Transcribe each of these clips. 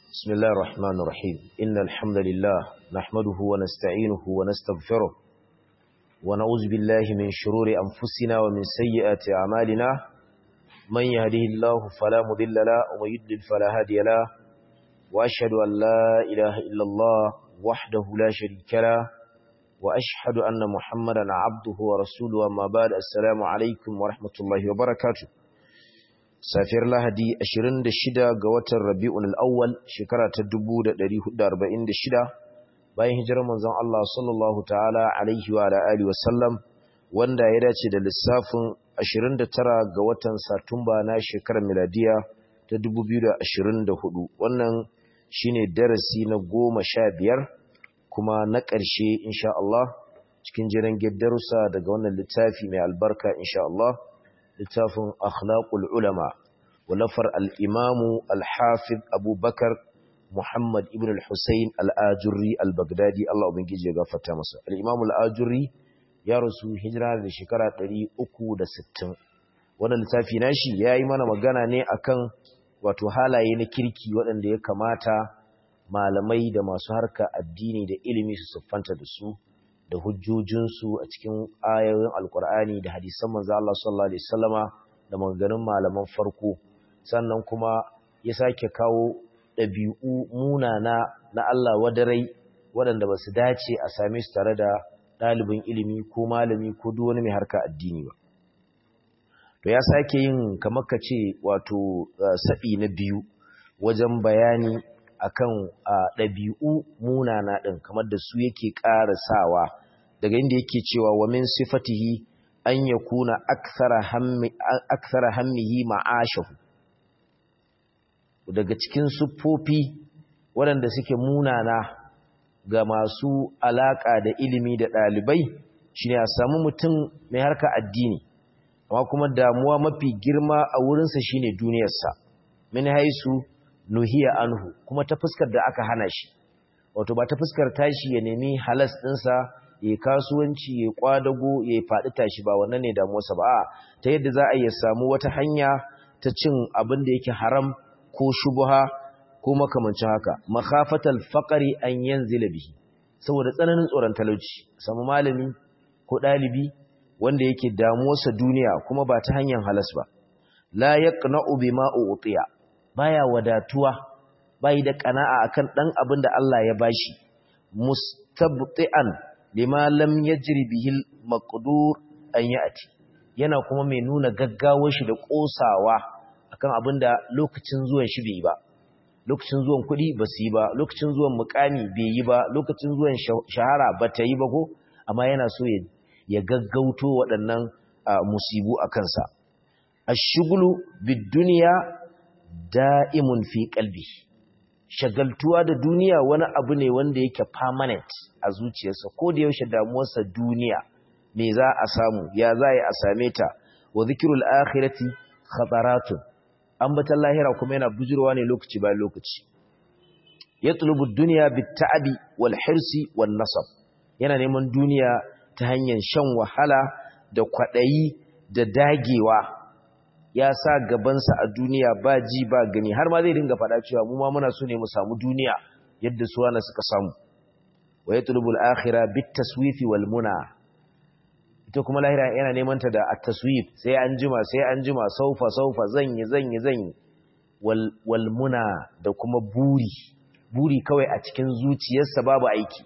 بسم الله الرحمن الرحيم إن الحمد لله نحمده ونستعينه ونستغفره ونعوذ بالله من شرور أنفسنا ومن سيئات أعمالنا من يهده الله فلا مضل له ومن يضلل فلا هادي له وأشهد أن لا إله إلا الله وحده لا شريك له وأشهد أن محمدا عبده ورسوله أما بعد السلام عليكم ورحمة الله وبركاته safiyar lahadi 26 ga watan rabi'un al'awwal shekara ta 1446 bayan hijirar manzon Allah sallallahu ta'ala alaihi wa alihi wa sallam wanda ya dace da lissafin 29 ga watan satumba na shekarar miladiya ta 2024 wannan shine darasi na goma sha biyar kuma na ƙarshe insha Allah cikin jiran darussa daga wannan littafi mai albarka insha Allah littafin akhlaqul ulama walafar al-imamu al-hafiz abubakar muhammad ibn al-husayn al-ajurri al-baghdadi Allah ubangiji ya gafarta masa al-imamu al-ajurri ya rasu hijira da shekara 360 wannan littafi nashi yayi mana magana ne akan wato halaye na kirki waɗanda ya kamata malamai da masu harka addini da ilimi su siffanta da su da hujjojinsu a cikin ayoyin alkur'ani da hadisan manzo Allah sallallahu alaihi wasallama da maganganun malaman farko sannan kuma ya sake kawo ɗabi'u munana na Allah wadarai waɗanda ba su dace a same su tare da ɗalibin ilimi ko malami ko duk wani mai harka addini ba to ya sake yin kamar ka ce wato saɓi na biyu wajen bayani akan ɗabi'u munana ɗin kamar da su yake ƙara sawa daga inda yake cewa wa min sifatihi an yakuna akthara hammi akthara hammihi ma'ashahu daga cikin siffofi waɗanda suke munana ga masu alaka da ilimi da ɗalibai shine a samu mutum mai harka addini amma kuma damuwa mafi girma a wurinsa shine duniyarsa min haisu nuhiya anhu kuma ta fuskar da aka hana shi wato ba ta fuskar tashi ya nemi halas ɗinsa ya kasuwanci ya kwadago ya faɗi tashi ba wannan ne damuwarsa ba ta yadda za a iya samu wata hanya ta cin abin da yake haram ko shubha ko makamancin haka makhafatal faqri an yanzila bihi saboda tsananin tsoron talauci samu malami ko dalibi wanda yake damuwarsa duniya kuma ba ta hanyar halas ba la yaqna'u bima utiya baya wadatuwa bai da kana'a akan dan abin da Allah ya bashi mustabti'an lima lam yajri bihi al-maqdur an ya'ti yana kuma mai nuna gaggawar shi da kosawa akan abinda lokacin zuwan shi bai yi ba lokacin zuwan kuɗi ba su yi ba lokacin zuwan mukami bai yi ba lokacin zuwan shahara ba ta yi ba ko amma yana so ya gaggauto waɗannan musibu a kansa ashghulu bid-dunya da'imun fi qalbi shagaltuwa da duniya wani abu ne wanda yake permanent a zuciyarsa ko da yaushe damuwarsa duniya me za a samu ya za a same ta wa zikirul akhirati khataratun ambatan lahira kuma yana bujurwa ne lokaci bayan lokaci yatlubu ad-dunya bit-ta'bi wal-hirsi wan-nasab yana neman duniya ta hanyar shan wahala da kwadayi da dagewa ya sa gabansa a duniya ba ji ba gani har ma zai dinga faɗa cewa mu ma muna so ne mu samu duniya yadda su wani suka samu wa yatlubul akhirah bit taswifi wal muna ita kuma lahira yana neman ta da at-taswif sai an jima sai an jima saufa saufa zanyi zanyi zanyi wal wal muna da kuma buri buri kawai a cikin zuciyarsa babu aiki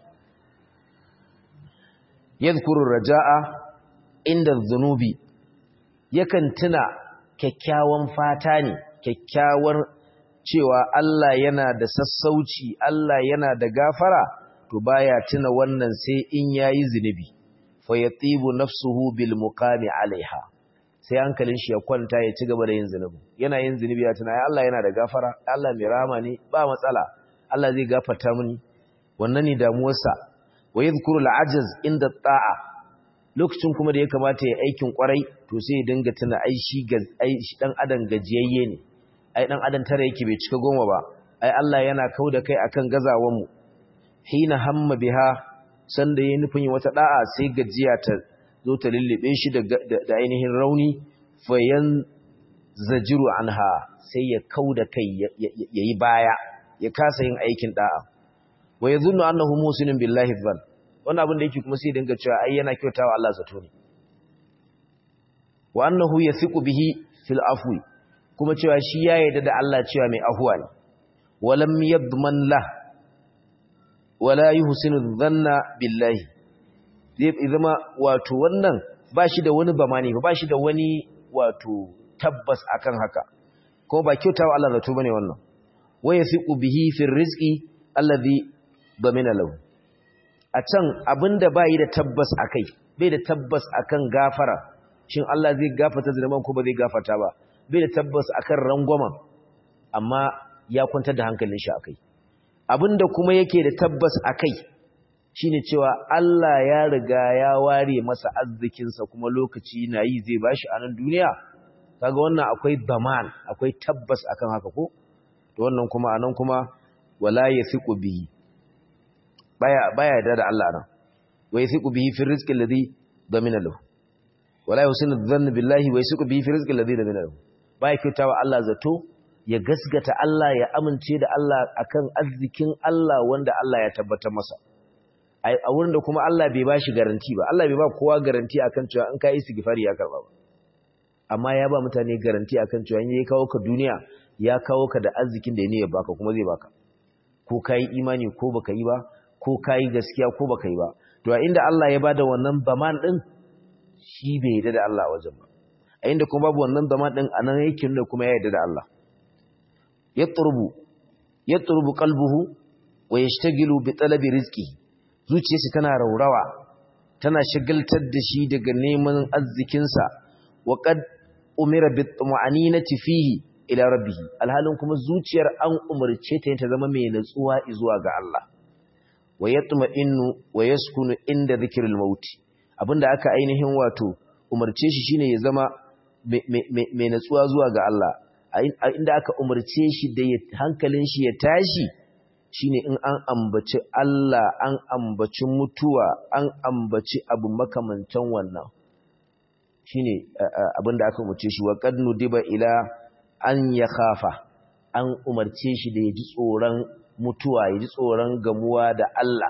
yadhkuru raja'a inda dhunubi yakan tuna kyakkyawan fata ne kyakkyawar cewa Allah yana da sassauci Allah yana da gafara to baya tuna wannan sai in yayi zinubi fa yatibu nafsuhu bil muqami alaiha sai hankalin shi ya kwanta ya ci gaba da yin zinubi yana yin zinubi ya tuna Allah yana da gafara Allah mai rama ne ba matsala Allah zai gafarta mini wannan ne damuwarsa wa yadhkuru al ajaz inda ta'a lokacin kuma da ya kamata ya aikin kwarai to sai ya dinga tuna ai shi dan adam gajiyayye ne ai dan adam tare yake bai cika goma ba ai Allah yana kauda kai akan gazawan mu hina hamma biha sanda yayin nufin wata da'a sai gajiya ta zo ta lullube shi da da ainihin rauni fayan zajiru anha sai ya kauda kai yayi baya ya kasa yin aikin da'a wa yadhunnu annahu musinun billahi dhann wannan abin da yake kuma sai dinga cewa ai yana kyautawa Allah zato ne wa annahu yathiqu bihi fil afwi kuma cewa shi ya yarda da Allah cewa mai afuwa ne walam yadman la wala yuhsinu dhanna billahi zai zama wato wannan ba shi da wani bamani ba shi da wani wato tabbas akan haka ko ba kyautawa Allah zato bane wannan wa yathiqu bihi fil rizqi alladhi damina lahu a can abinda bai da tabbas akai bai da tabbas akan gafara shin Allah zai gafarta zaman ko ba zai gafarta ba bai da tabbas akan rangwamen amma ya kwantar da hankalin shi akai abinda kuma yake da tabbas akai shine cewa Allah ya riga ya ware masa arzikin sa kuma lokaci na yi zai bashi a nan duniya kaga wannan akwai daman akwai tabbas akan haka ko to wannan kuma anan kuma wala yasiqu bihi baya baya da da Allah nan wa yasiqu bihi fi rizqi alladhi damina lahu wala yusinu dhanna billahi wa yasiqu bihi fi rizqi alladhi damina lahu baya kyautawa Allah zato ya gasgata Allah ya amince da Allah akan arzikin Allah wanda Allah ya tabbatar masa a wurin da kuma Allah bai bashi garanti ba Allah bai ba kowa garanti akan cewa in ka yi istighfari ya karba ba amma ya ba mutane garanti akan cewa in ya kawo ka duniya ya kawo ka da arzikin da ya baka kuma zai baka ko kai imani ko baka yi ba ko kai gaskiya ko baka yi ba to a inda Allah ya bada wannan baman din shi bai yarda da Allah wajen ba a inda kuma babu wannan baman din anan yake nuna kuma ya yarda da Allah yatrubu yatrubu qalbuhu wa yashtagilu bi talabi rizqihi zuciyarsa tana raurawa tana shagaltar da shi daga neman arzikinsa wa qad umira bi tuma'aninati fihi ila rabbih alhalin kuma zuciyar an umarce ta ta zama mai natsuwa zuwa ga Allah wa yatma'innu wa yaskunu inda dhikril maut abinda aka ainihin wato umarce shi shine ya zama mai natsuwa zuwa ga Allah inda aka umarce shi da hankalin shi ya tashi shine in an ambaci Allah an ambaci mutuwa an ambaci abu makamantan wannan shine abinda aka umarce shi wa qad nudiba ila an yakhafa an umarce shi da yaji tsoron mutuwa yaji tsoron gamuwa da Allah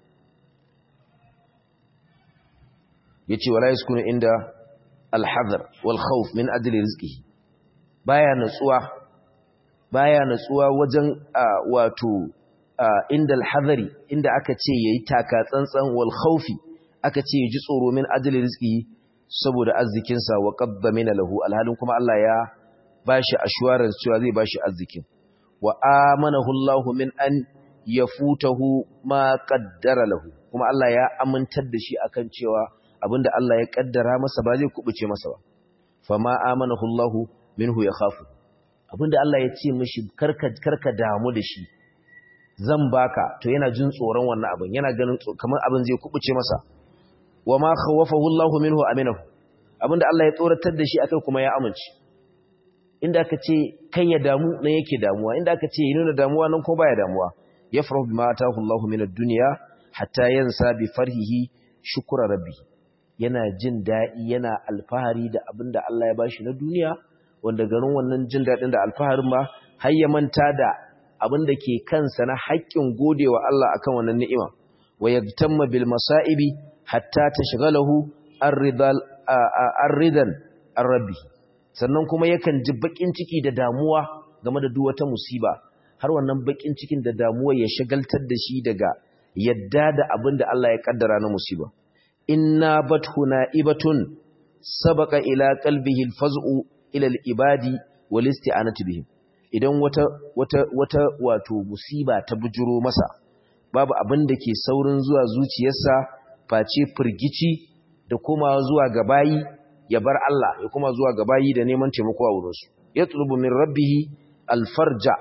yace wala yaskunu inda al-hadar wal khawf min ajli rizqihi baya natsuwa baya natsuwa wajen wato inda al-hadari inda aka ce yayi taka tsantsan wal khawfi aka ce yaji tsoro min ajli rizqihi saboda arzikin sa wa qaddamina lahu alhalin kuma Allah ya bashi assurance cewa zai bashi arzikin wa amanahu Allah min an yafutahu ma qaddara lahu kuma Allah ya amintar da shi akan cewa abinda Allah ya kaddara masa ba zai kubuce masa ba fama amanahu Allah minhu yakhafu abinda Allah ya ce mishi karka karka damu da shi zan baka to yana jin tsoron wannan abin yana ganin kamar abin zai kubuce masa wama khawafahu Allah minhu aminahu abinda Allah ya tsoratar da shi akai kuma ya amince inda aka ce kai ya damu nan yake damuwa inda aka ce ya nuna damuwa nan ko baya damuwa yafrahu bima atahu Allah min ad-dunya hatta yansa bi farhihi shukra rabbi yana jin dadi yana alfahari da abinda Allah ya bashi na duniya wanda garin wannan jin dadin da alfaharin ma har ya manta da abinda ke kansa na haƙƙin godewa Allah akan wannan ni'ima wa yagtamma bil masa'ibi hatta tashghalahu ar-ridal ar-ridan ar-rabbi sannan kuma yakan ji bakin ciki da damuwa game da duk wata musiba har wannan bakin cikin da damuwa ya shagaltar da shi daga yadda da abin da Allah ya kaddara na musiba inna bathuna ibatun sabaqa ila qalbihi alfaz'u ila alibadi wal isti'anatu bihim idan wata wata wata wato musiba ta bujuro masa babu abin da ke saurin zuwa zuciyarsa face firgici da komawa zuwa ga bayi ya bar Allah ya kuma zuwa ga bayi da neman taimako a wurinsu ya tulubu min rabbihi alfarja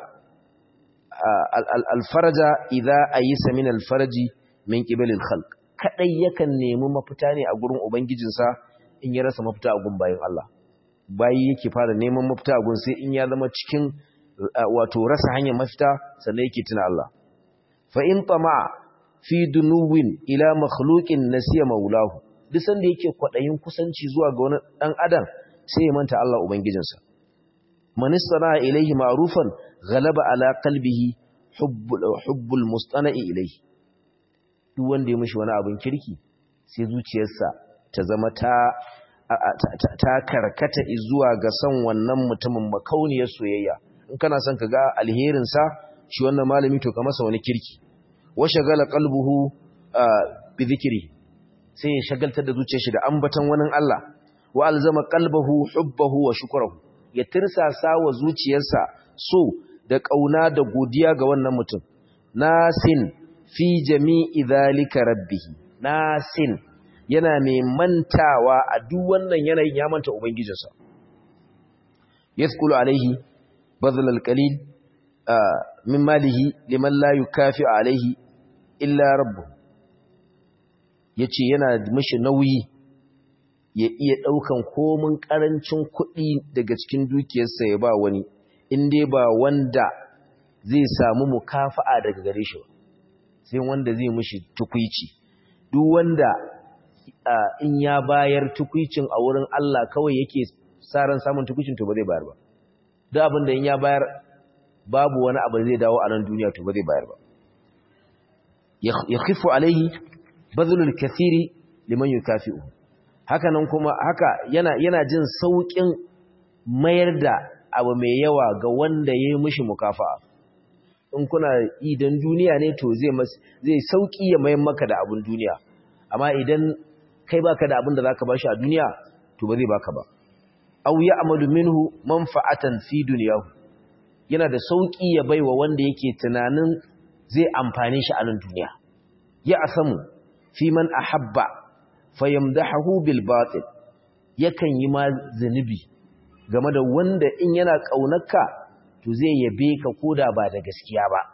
alfarja idza ayisa min alfarji min qibalil khalq kadai yakan nemi mafita ne a gurin ubangijinsa in ya rasa mafita a gun bayin Allah bayi yake fara neman mafita a gun sai in ya zama cikin wato rasa hanyar mafita sannan yake tuna Allah fa in tama fi dunuwin ila makhluqin nasiya maulahu duk sanda yake kwadayin kusanci zuwa ga wani dan adam sai ya manta Allah ubangijinsa man istana ilayhi ma'rufan ghalaba ala qalbihi hubbul mustana'i ilayhi duk wanda ya mishi wani abin kirki sai zuciyarsa ta zama ta ta karkata zuwa ga son wannan mutumin makauniyar soyayya in kana son ka ga alherin sa shi wannan malami to ka masa wani kirki wa shagala qalbuhu bi dhikri sai ya shagaltar da zuciyar shi da ambaton wani Allah wa alzama qalbahu hubbahu wa shukrahu ya tirsasa wa zuciyarsa so da kauna da godiya ga wannan mutum nasin fi jami'i dhalika rabbih nasin yana mai mantawa a duk wannan yanayin ya manta ubangijinsa yaskulu alaihi badal alqalil min malihi liman la yukafi alaihi illa rabbuh yace yana mishi nauyi ya iya ɗaukan komin ƙarancin kuɗi daga cikin dukiyarsa ya ba wani in dai ba wanda zai samu mukafa'a daga gare shi ba sai wanda zai mishi tukwici duk wanda in ya bayar tukwicin a wurin Allah kawai yake saran samun tukwicin to ba zai bayar ba duk abin da in ya bayar babu wani abu zai dawo a nan duniya to ba zai bayar ba ya khifu alaihi bazlul kathiri liman yukafi'u haka nan kuma haka yana yana jin saukin mayar da abu mai yawa ga wanda yayi mishi mukafa'a in kuna idan duniya ne to zai zai sauki ya mayar maka da abun duniya amma idan kai baka da abin da zaka bashi a duniya to ba zai baka ba aw ya'malu minhu manfa'atan fi dunyahu yana da sauki ya baiwa wanda yake tunanin zai amfane shi a nan duniya ya asamu fi man ahabba fayamdahu bil batil yakan yi ma zinubi game da wanda in yana kaunarka to zai yabe ka koda ba da gaskiya ba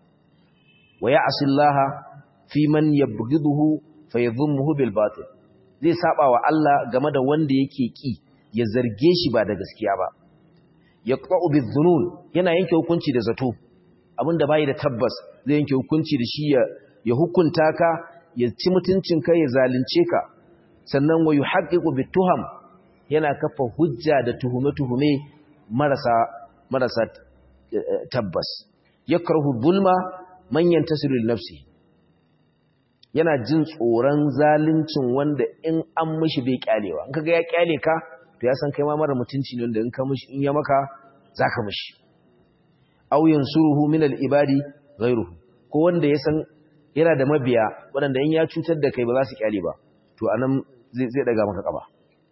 wa ya'sillaha fi man yabghiduhu fayadhumuhu bil batil zai saba wa Allah game da wanda yake ki ya zarge shi ba da gaskiya ba yaqta'u bizunun yana yanke hukunci da zato abinda bai da tabbas zai yanke hukunci da shi ya ya hukunta ka ya ci mutuncinka ya zalunce ka sannan wa yuhaqqiqu bituham yana kafa hujja da tuhume-tuhume marasa marasa tabbas yakrahu zulma man yantasiru li nafsi yana jin tsoron zaluncin wanda in an mishi bai kyalewa in kaga ya kyale ka to ya san kai ma mara mutunci ne wanda in ka mishi in ya maka zaka mishi aw yansuruhu min al-ibadi ghayruhu ko wanda ya san yana da mabiya waɗanda in ya cutar da kai ba za su kyale ba to anan zai daga maka kaba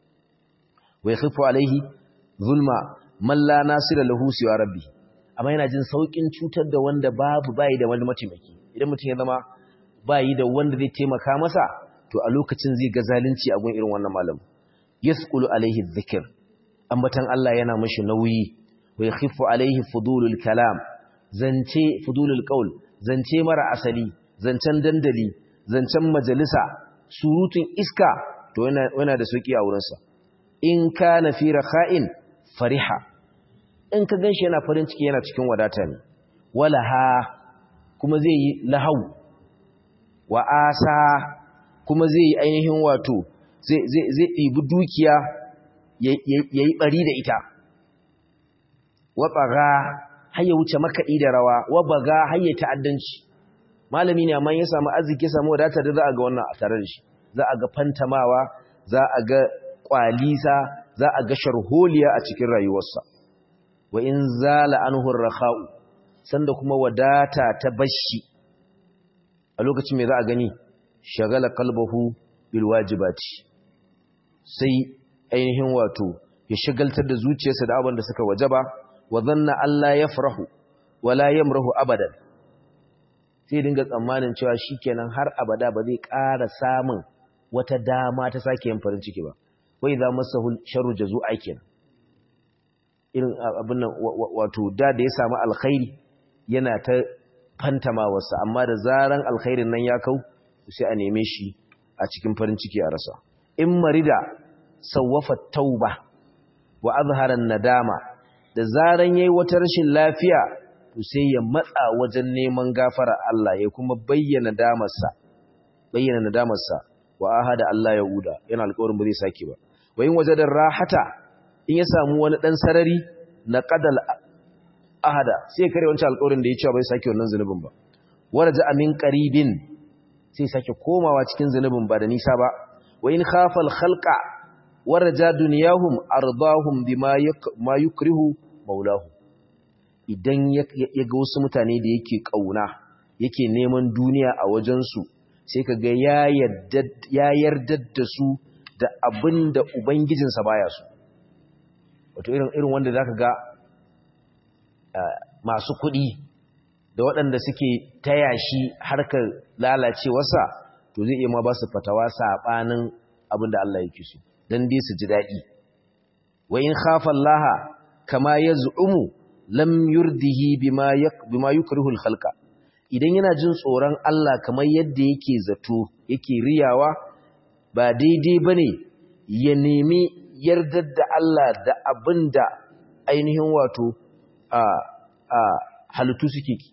wai khifu alaihi zulma man la nasira lahu siwa rabbi amma yana jin saukin cutar da wanda babu bai da wani mataimaki idan mutum ya zama bai da wanda zai taimaka masa to a lokacin zai ga zalunci a gun irin wannan malam yasqulu alaihi dhikr ambatan Allah yana mishi nauyi wai khifu alaihi fudulul kalam zance fudulul qaul zance mara asali zancen dandali zancen majalisa surutun iska to yana da sauki a wurinsa in ka na fi rakha'in fariha in ka ganshi yana farin ciki yana cikin wadata ne wala ha kuma zai yi lahau wa asa kuma zai yi ainihin wato zai ɗibi dukiya ya yi ɓari da ita wa ɓaga har ya wuce makaɗi da rawa wa baga har ya ta'addanci malami ne amma ya samu arziki ya samu wadatar da za a ga wannan a tare da shi za a ga fantamawa za a ga kwalisa za a ga sharholiya a cikin rayuwarsa wa in zala anhu rakha'u sanda kuma wadata ta bashi a lokacin me za a gani shagala qalbuhu bil wajibati sai ainihin wato ya shagaltar da zuciyarsa da abin da suka wajaba wa dhanna alla yafrahu wala yamrahu abadan sai dinga tsammanin cewa shikenan har abada ba zai ƙara samun wata dama ta sake yin farin ciki ba wai za masahu sharru jazu'a kenan irin abin nan wato da da ya samu alkhairi yana ta fantama wasa amma da zaran alkhairin nan ya kau sai a neme shi a cikin farin ciki a rasa in marida sawwafa tauba wa azhara nadama da zaran yayi wata rashin lafiya to sai ya matsa wajen neman gafara Allah ya kuma bayyana damarsa bayyana nadamarsa wa ahada Allah ya uda yana alƙawarin ba zai sake ba wa in wajadar rahata in ya samu wani dan sarari na qadal ahada sai kare wancan alƙawarin da ya cewa bai sake wannan zunubin ba waraja amin qaribin sai sake komawa cikin zunubin ba da nisa ba wa in khafa al-khalqa waraja dunyahum ardahum bima ma yukrihu maulahu idan ya ga wasu mutane da yake kauna yake neman duniya a wajensu sai ka ga ya yarda da su da abin da ubangijinsa baya su wato irin irin wanda zaka ga masu kuɗi da waɗanda suke taya shi harkar lalacewarsa to zai iya ma ba su fatawa saɓanin abin da Allah yake so don dai su ji daɗi wa in khafa Allah kama yaz'umu lam yurdihi bima bima yukrihu al-khalqa idan yana jin tsoron Allah kamar yadda yake zato yake riyawa ba daidai bane ya nemi yardar da Allah da abinda ainihin wato a a halittu suke ki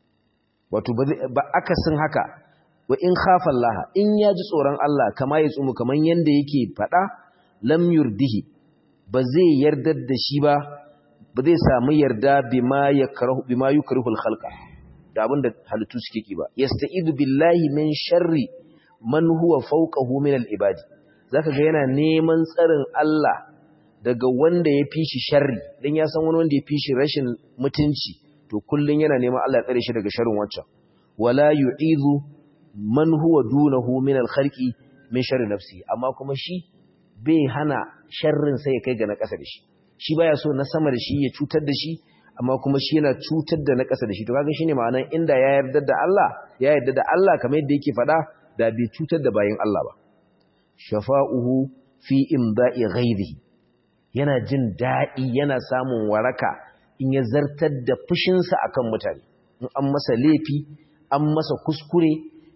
wato ba akasin haka wa in khafa Allah in ya ji tsoron Allah kama ya tsumu kamar yanda yake fada lam yurdihi ba zai yardar da shi ba ba zai samu yarda bima yakrahu bima yukrihu al-khalqa da abinda halittu suke ki ba yasta'idu billahi min sharri man huwa fawqahu min al-ibadi zaka ga yana neman tsarin Allah daga wanda ya fi shi sharri dan ya san wani wanda ya fi shi rashin mutunci to kullun yana neman Allah ya tsare shi daga sharrin wancan wala yu'idu man huwa dunahu min al-khalqi min sharri nafsi amma kuma shi bai hana sharrin sai ya kai ga na ƙasa da shi shi baya so na sama da shi ya cutar da shi amma kuma shi yana cutar da na ƙasa da shi to kaga shine ma'anar inda ya yarda da Allah ya yarda da Allah kamar yadda yake faɗa da bai cutar da bayin Allah ba shafa'uhu fi imda'i ghairihi yana jin daɗi yana samun waraka in ya zartar da fushinsa akan mutane in an masa laifi an masa kuskure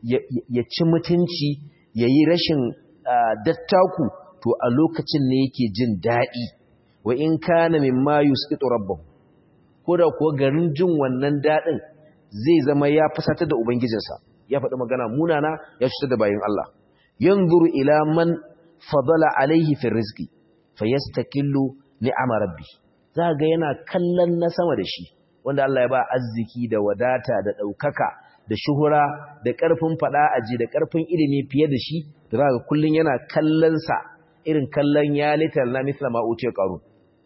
ya ci mutunci ya yi rashin dattaku to a lokacin ne yake jin daɗi wa in kana mimma yusqitu rabbahu ko da kuwa garin jin wannan daɗin zai zama ya fusata da ubangijinsa ya faɗi magana munana ya cutar da bayin Allah yanzuru ila man fadala alaihi fi rizqi fayastakillu ni'ama rabbi za ga yana kallon na sama da shi wanda Allah ya ba arziki da wadata da ɗaukaka da shuhura da ƙarfin faɗa aji da ƙarfin ilimi fiye da shi da za ga kullum yana kallon sa irin kallon ya litar na mithla ma uce qarun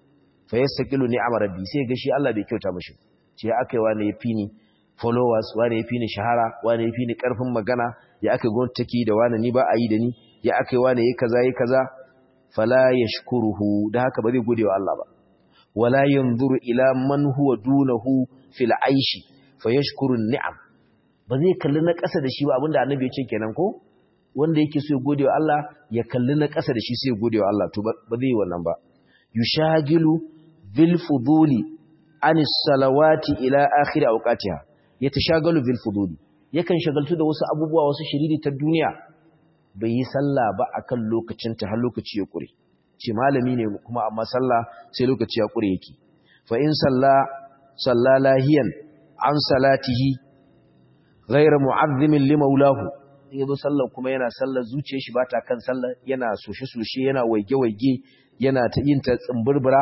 fa yastaqilu ni'ama rabbi sai ga shi Allah bai kyauta mishi ce akai wani ya fini followers wani ya fini shahara wani ya fini ƙarfin magana ya akai gwamnati take da wani ni ba a yi da ni ya akai wani yayi kaza yayi kaza fala yashkuruhu da haka ba zai gode wa Allah ba wala yanzuru ila man huwa dunahu fil aishi fayashkuru ni'am ba zai kalli na ƙasa da shi ba abinda annabi ya ce kenan ko wanda yake so ya gode wa Allah ya kalli na ƙasa da shi sai ya gode wa Allah to ba zai wannan ba yushagilu bil fuduli anis salawati ila akhir awqatiha yatashagalu bil fuduli yakan shagaltu da wasu abubuwa wasu shiriri ta duniya bai yi sallah ba akan lokacin ta har lokaci ya kure ce malami ne kuma amma sallah sai lokaci ya kure yake fa in salla salla lahiyan an salatihi ghayra mu'azzimin li maulahu yazo sallar kuma yana sallar zuciyar shi bata kan sallar yana soshe-soshe yana waige-waige yana ta yin ta tsimburbura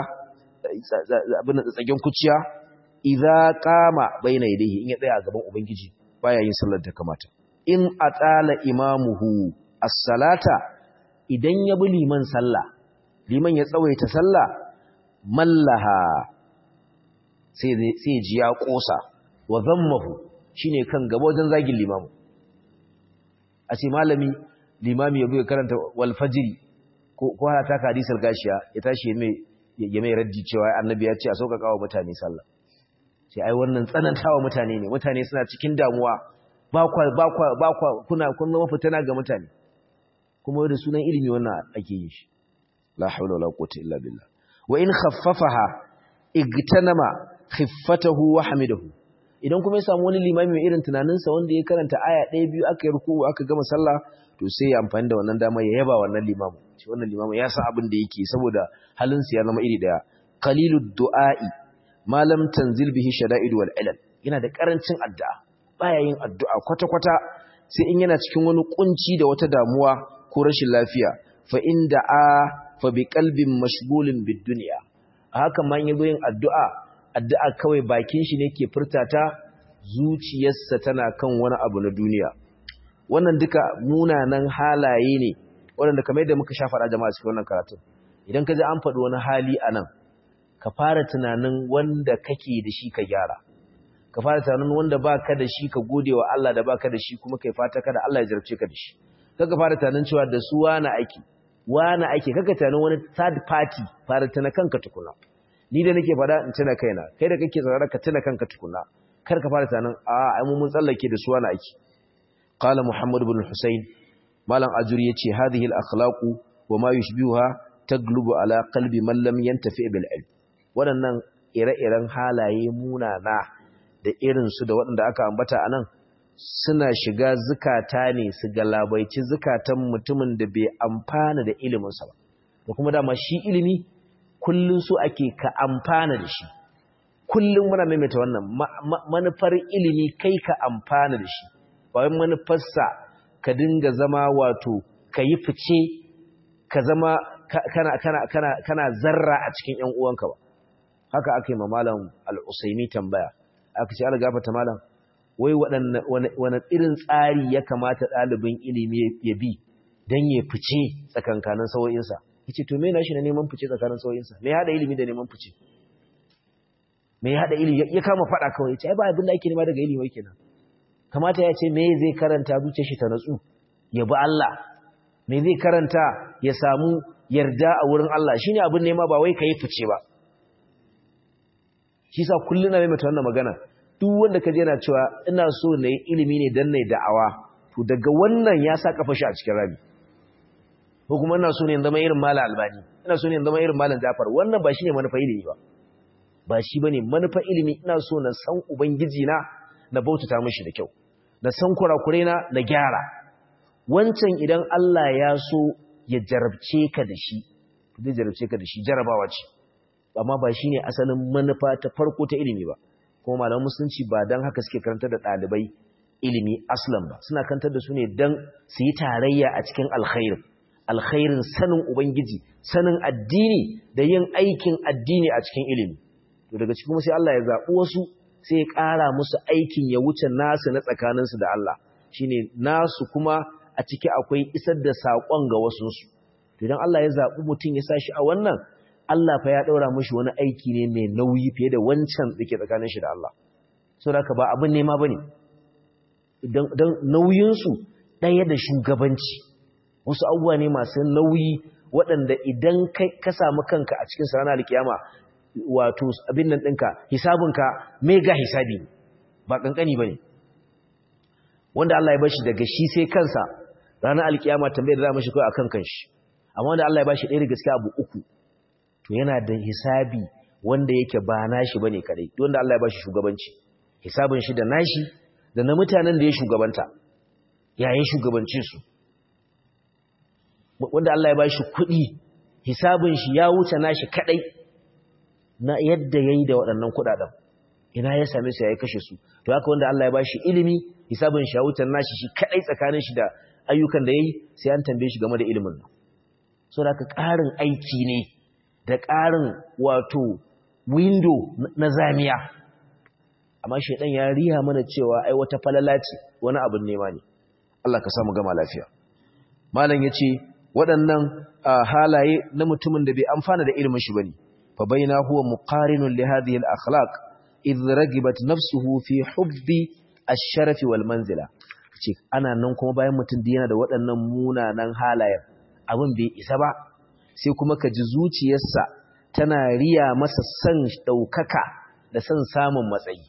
abin tsagen kuciya idza qama baina yadayhi in ya tsaya a gaban ubangiji baya yin sallar da kamata in atala imamuhu as-salata idan ya bi liman sallah liman ya tsawaita sallah mallaha sai sai ji ya kosa wa zammahu shine kan gaba wajen zagin limamu a ce malami limami ya buga karanta wal fajri ko ko ta hadisal gashiya ya tashi mai ya mai raddi cewa annabi ya ce a sauƙaƙa wa mutane sallah sai ai wannan tsanantawa mutane ne mutane suna cikin damuwa ba kwa ba kwa ba kwa kuna kun zama fitina ga mutane kuma da sunan ilimi wannan ake yin shi la hawla wala quwwata illa billah wa in khaffafaha igtanama khiffatahu wa hamidahu idan kuma ya samu wani limami mai irin tunaninsa wanda ya karanta aya ɗaya biyu aka yi ruku aka gama sallah to sai ya amfani da wannan dama ya yaba wannan limamu shi wannan limamu ya san abin da yake saboda halinsa ya zama iri daya qalilud du'a'i ma lam tanzil bihi shada'id wal ilal yana da karancin addu'a baya yin addu'a kwata kwata sai in yana cikin wani kunci da wata damuwa ko rashin lafiya fa in da'a fa bi qalbin mashghulin bid dunya haka ma yin yin addu'a addu'a kawai bakin shi ne ke furtata zuciyarsa tana kan wani abu na duniya wannan duka munanan halaye ne waɗanda kamar yadda muka sha faɗa jama'a cikin wannan karatun idan ka ji an faɗi wani hali a nan ka fara tunanin wanda kake da shi ka gyara ka fara tunanin wanda baka da shi ka gode wa Allah da baka da shi kuma kai fata kada Allah ya jarabce ka da shi kaga fara tunanin cewa da su wani aiki wani aiki kaga tunanin wani third party fara tuna kanka tukuna ni da nake fada in tuna kaina kai da kake tsara ka tuna kanka tukuna kar ka fara tunanin a ai mun tsallake da su wani aiki qala muhammad ibn husayn malam ajuri yace hadhihi al-akhlaqu wa ma yushbihuha taglubu ala qalbi man lam yantafi bil ilm waɗannan ire-iren halaye munana da irinsu da waɗanda aka ambata a nan suna shiga zukata ne su galabaici zukatan mutumin da bai amfana da iliminsa ba da kuma dama shi ilimi kullum su ake ka amfana da shi kullum muna maimaita wannan manufar ilimi kai ka amfana da shi ba wai manufarsa ka dinga zama wato ka yi fice ka zama kana, kana, kana, kana zarra a cikin ‘yan uwanka ba haka aka yi ma malam al'usaimi tambaya aka ce ala gafata malam wai wane irin tsari ya kamata ɗalibin ilimi ya bi don ya fice tsakankanin sawo'insa ya ce to me na shi na neman fice tsakanin sawo'insa me ya haɗa ilimi da neman fice me ya haɗa ilimi ya kama faɗa kawai ya ce ai ba abin da ake nema daga ilimi kenan kamata ya ce me zai karanta zuciya shi ta natsu ya bi Allah me zai karanta ya samu yarda a wurin Allah shine abin nema ba wai ka yi fice ba shi sa kullum na maimaita wannan magana duk wanda ka je yana cewa ina so na yi ilimi ne don na yi da'awa to daga wannan ya sa kafa shi a cikin rami ko kuma ina so ne in zama irin malam albani ina so ne in zama irin malam jafar wannan ba shi ne manufa ilimi ba ba shi ba ne manufa ilimi ina so na san ubangiji na na bautata mashi da kyau na san kurakurai na na gyara wancan idan Allah ya so ya jarabce ka da shi zai jarabce ka da shi jarabawa ce amma ba shi ne asalin manufa ta farko ta ilimi ba kuma malaman musulunci ba don haka suke karantar da ɗalibai ilimi aslan ba suna karantar da su ne don su yi tarayya a cikin alkhairin alkhairin sanin ubangiji sanin addini da yin aikin addini a cikin ilimi to daga cikin sai Allah ya zaɓi wasu sai ya ƙara musu aikin ya wuce nasu na tsakaninsu da Allah shine nasu kuma a ciki akwai isar da saƙon ga wasunsu to idan Allah ya zaɓi mutum ya sa shi a wannan Allah fa ya ɗaura mashi wani aiki ne mai nauyi fiye da wancan da ke tsakanin shi da Allah. So da ba abin nema ba ne, don nauyinsu ɗaya da shugabanci, wasu abubuwa ne masu nauyi waɗanda idan ka samu kanka a cikin sarana alkiyama wato abin nan ɗinka, hisabinka mega hisabi ba ƙanƙani ba ne. Wanda Allah ya bashi daga shi sai kansa ranar alkiyama tambayar da za mashi kawai a kan kanshi. Amma wanda Allah ya bashi ɗaya da gaske abu uku, to yana da hisabi wanda yake ba nashi bane kadai wanda Allah ya bashi shugabanci hisabin shi da nashi da na mutanen da ya shugabanta yayin shugabancin su wanda Allah ya bashi kuɗi hisabin shi ya wuce nashi kadai na yadda yayi da waɗannan kuɗaɗen ina ya same su yayi kashe su to haka wanda Allah ya bashi ilimi hisabin shi ya wuce nashi shi kadai tsakanin shi da ayyukan da yayi sai an tambaye shi game da ilimin nan so da ƙarin aiki ne da ƙarin wato windo na zamiya amma shaidan ya riya mana cewa ai wata falala ce wani abin nema ne Allah ka samu gama lafiya malam yace waɗannan halaye na mutumin da bai amfana da ilimin shi bane fa baina huwa muqarinun li hadhihi al-akhlaq idh ragibat nafsuhu fi hubbi ash-sharaf wal manzila ce ana nan kuma bayan mutum da yana da waɗannan munanan halayen abin bai isa ba sai kuma ka ji zuciyarsa tana riya masa san ɗaukaka da san samun matsayi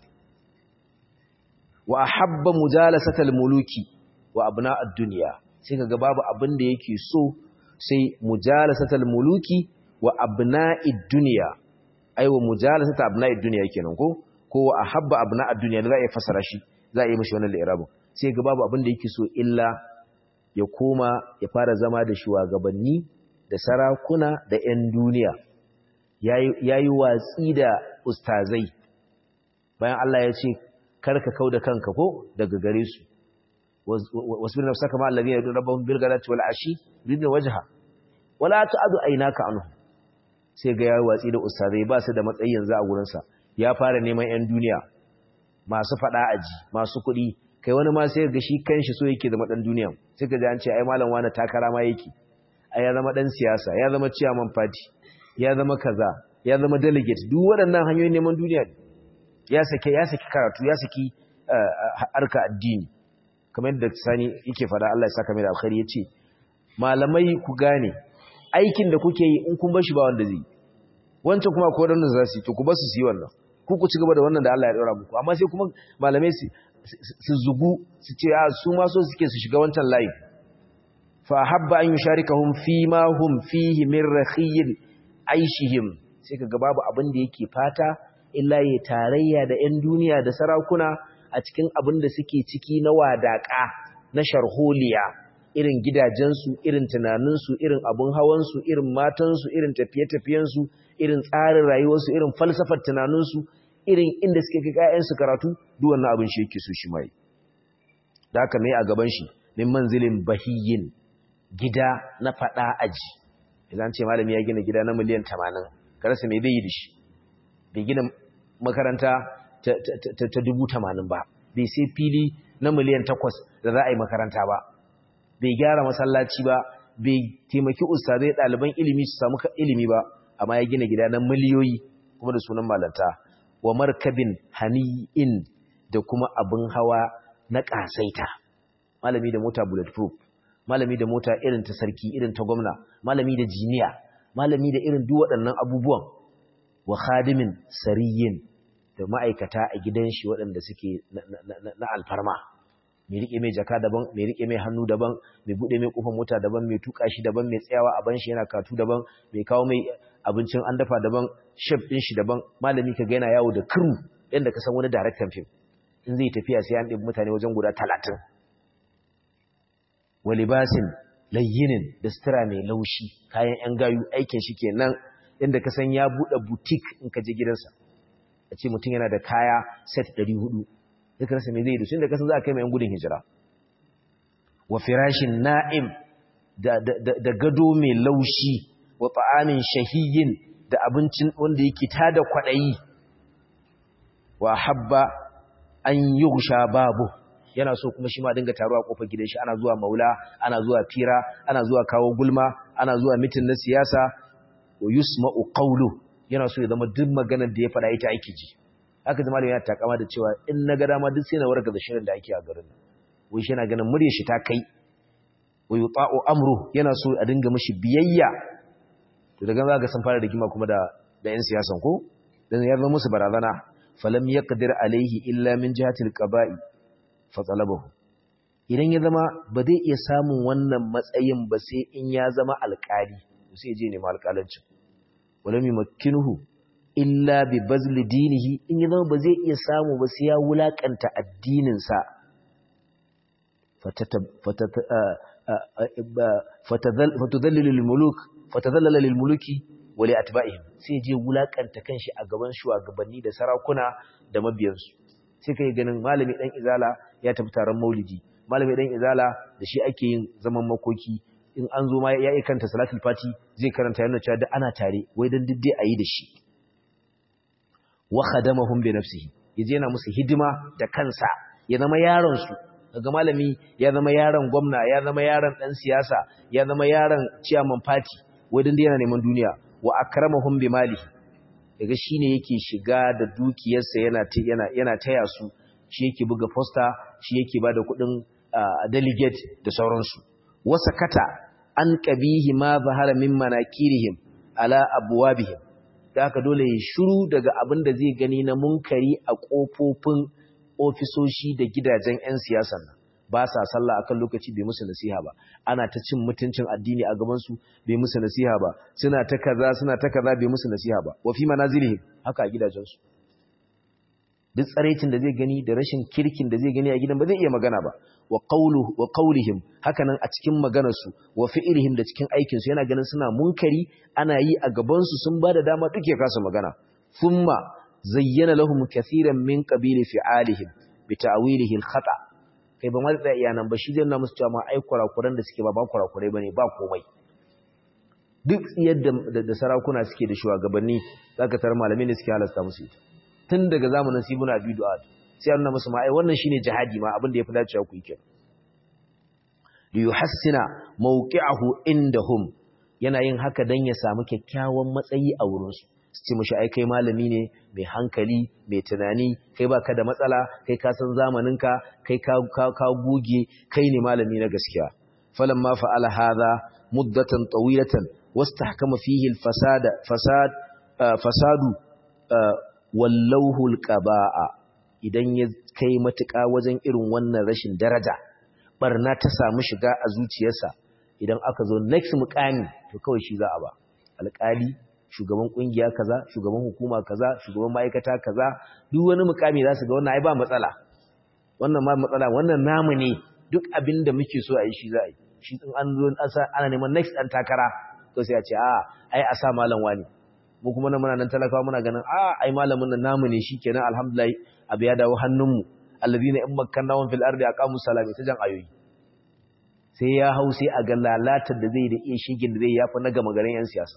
wa habba mujalasatal muluki wa abna'ad dunya sai kaga babu abin da yake so sai mujalasatal muluki wa abna'id dunya ai wa mujalasata abna'id dunya kenan ko ko wa ahabba abna'ad dunya da za a yi fasara shi za a yi mishi wannan li'irabin sai ga babu abin da yake so illa ya koma ya fara zama da shugabanni da sarakuna da 'yan duniya ya yi watsi da ustazai bayan Allah ya ce karka kau da kanka ko daga gare su wasu birnin saka ma'allabi ya duna rabon bilgarati wal ashi ridin wajaha wala ta adu aina ka anu sai ga ya watsi da ustazai ba su da matsayi yanzu a wurinsa ya fara neman 'yan duniya masu faɗa aji masu kuɗi kai wani ma sai ga shi kanshi so yake zama ɗan duniya sai ka ji an ce ai malam wani takara ma yake ai ya zama ɗan siyasa ya zama chairman party ya zama kaza ya zama delegate duk waɗannan hanyoyin neman duniya ya sake ya saki karatu ya saki harka addini kamar yadda sani yake faɗa Allah ya saka mai da alkhairi yace malamai ku gane aikin da kuke yi in kun bar shi ba wanda zai wancan kuma ko dan za su yi to ku ba su yi wannan ku ku ci gaba da wannan da Allah ya daura muku amma sai kuma malamai su su zugu su ce a su ma so suke su shiga wancan layi fa habba an yusharikahum fi ma hum fihi min rakhiyin aishihim sai kaga babu abin da yake fata illa ya tarayya da 'yan duniya da sarakuna a cikin abin da suke ciki na wadaƙa na sharholiya irin gidajensu irin tunaninsu irin abin hawansu irin matansu irin tafiye-tafiyensu irin tsarin rayuwarsu irin falsafar tunaninsu irin inda suke kai ƴaƴansu karatu duk wannan abin shi yake so shi mai da haka mai a gaban shi min manzilin bahiyyin gida na fada aji idan ce malami ya gina gida na miliyan 80 karasa me bai yi da shi bai gina makaranta ta dubu tamanin ba bai sai fili na miliyan takwas da za a yi makaranta ba bai gyara masallaci ba bai taimaki ustazai ɗaliban ilimi su samu ilimi ba amma ya gina gida na miliyoyi kuma da sunan malanta wa markabin hani'in da kuma abin hawa na ƙasaita malami da mota bulletproof malami da mota irin ta sarki irin ta gwamna malami da jiniya malami da irin duk waɗannan abubuwan wa khadimin sariyin da ma'aikata a gidan shi waɗanda suke na alfarma mai rike mai jaka daban mai rike mai hannu daban mai bude mai kofar mota daban mai tuka shi daban mai tsayawa a ban shi yana katu daban mai kawo mai abincin an dafa daban chef din shi daban malami kaga yana yawo da crew yanda ka san wani director film in zai tafiya sai an ɗebi mutane wajen guda 30 wa libasin layyinin da sutura mai laushi kayan yan gayu aikin shi kenan yanda ka san ya bude boutique in ka je gidansa a ce mutum yana da kaya set 400 duka rasa mai zai yi da sun da kasan za a kai mai gudun hijira wa firashin na'im da gado mai laushi wa ta'amin shahiyin da abincin wanda yake tada kwaɗayi wa habba an yi gusha babu yana so kuma shi ma dinga taruwa kofar gidan shi ana zuwa maula ana zuwa fira ana zuwa kawo gulma ana zuwa mitin na siyasa wa yusma'u qawlu yana so ya zama duk maganar da ya faɗa ita ake ji haka zama yana takama da cewa in na ga dama duk sai na warga da shirin da ake a garin nan wai shi yana ganin murya shi ta kai wai yuta'u amru yana so a dinga mishi biyayya to daga za ga sun fara rigima kuma da da yan siyasan ko dan ya zama musu barazana falam yaqdir alaihi illa min jihati alqaba'i fa talabahu idan ya zama ba zai iya samun wannan matsayin ba sai in ya zama alƙali sai je ne ma alƙalancin walam yumakkinuhu illa bi bazli dinihi in ya zama ba zai iya samu ba sai ya wulakanta addininsa fatadallil lil muluk fatadallala lil muluki wa li atba'ihim sai je wulakanta kanshi a gaban shugabanni da sarakuna da mabiyansu sai kai ganin malami dan izala ya tafi taron maulidi malami dan izala da shi ake yin zaman makoki in an zo ma ya yi kanta salatul fati zai karanta yana cewa da ana tare wai dan diddai ayi da shi wa khadamahum bi nafsihi yaje yana musu hidima da kansa ya zama yaron su daga malami ya zama yaron gwamna ya zama yaron dan siyasa ya zama yaron chairman party wadin da yana neman duniya wa akramahum bi malihi daga shine yake shiga da dukiyarsa yana yana yana taya su shi yake buga poster shi yake bada kudin delegate da sauransu wasa kata an qabihi ma zahara min manakirihim ala abwabihim da haka dole ya shiru daga abin da zai gani na munkari a ƙofofin ofisoshi da gidajen 'yan siyasan nan ba sa sallah akan lokaci bai musu nasiha ba ana ta cin mutuncin addini a gabansu bai musu nasiha ba suna ta kaza suna ta kaza bai musu nasiha ba wa fi manazilihim haka a gidajensu duk tsaraicin da zai gani da rashin kirkin da zai gani a gidan ba zai iya magana ba wa qawluhu wa qawlihim hakanan a cikin maganarsu wa fi'lihim da cikin aikin su yana ganin suna munkari ana yi a gaban su sun bada dama duke kasa magana thumma zayyana lahum kathiran min qabili fi'alihim bi ta'wilihi al-khata kai ba ma da iya nan ba shi zai nuna musu cewa ma ai kurakuran da suke ba ba kurakurai bane ba komai duk yadda da sarakuna suke da shugabanni zaka tar malamai ne suke halasta musu ita tun daga zamanin sibuna abi du'ad sai an nuna musu ma ai wannan shine jihadi ma abin da yafi dacewa ku yi kenan li yuhassina mawqi'ahu indahum yana yin haka dan ya samu kyakkyawan matsayi a wurin su su ce mishi ai kai malami ne mai hankali mai tunani kai baka da matsala kai ka san zamaninka kai ka ka goge kai ne malami na gaskiya falamma fa'ala hadha muddatan tawilatan wastahkama fihi al-fasad fasad fasadu wallahu al-qaba'a idan ya kai matuƙa wajen irin wannan rashin daraja barna ta samu shiga a zuciyarsa idan aka zo next mukami to kawai shi za a ba alƙali shugaban kungiya kaza shugaban hukuma kaza shugaban ma'aikata kaza duk wani mukami za su ga wannan ai ba matsala wannan ma matsala wannan namu ne duk abin da muke so a yi shi za a yi shi in an zo ana neman next ɗan takara to sai a ce a ai a sa malam wani mu kuma nan muna nan talakawa muna ganin a ai malamin nan namu ne shikenan alhamdulillah abu ya dawo hannunmu alladhina in makkannahum fil ardi aqamu salata ta jan ayoyi sai ya hau sai a ga lalatar da zai da iya shigin da zai yafi na gama garin yan siyasa